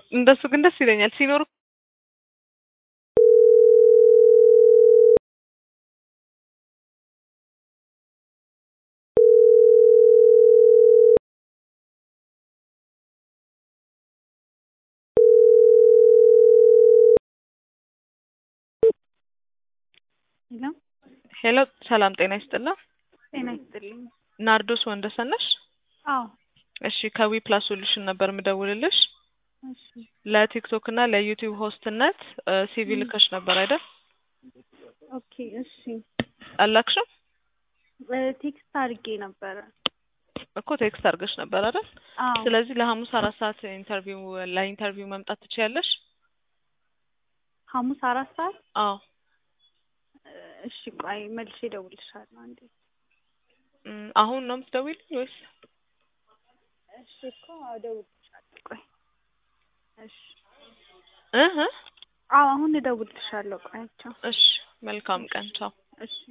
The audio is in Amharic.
እንደሱ ግን ደስ ይለኛል ሲኖር ሄሎ ሄሎ ሰላም ጤና ይስጥልን ጤና ይስጥልኝ። ናርዶስ ወንደሰን ነሽ አዎ እሺ ከዊ ፕላስ ሶሉሽን ነበር የምደውልልሽ እሺ ለቲክቶክ እና ለዩቲዩብ ሆስትነት ሲቪ ልከሽ ነበር አይደል ኦኬ እሺ አላክሽም እ ቴክስት አድርጌ ነበረ። እኮ ቴክስት አድርገሽ ነበር አይደል አዎ ስለዚህ ለሐሙስ አራት ሰዓት ኢንተርቪው ለኢንተርቪው መምጣት ትችያለሽ ሐሙስ አራት ሰዓት አዎ እ እሺ ቆይ መልሼ እደውልልሻለሁ አንዴ። እም፣ አሁን ነው የምትደውይልኝ ወይስ እሺ እኮ እደውልልሻለሁ ቆይ እሺ እህ አዎ አሁን እደውልልሻለሁ ቆይ ቻው እሺ መልካም ቀን ቻው እሺ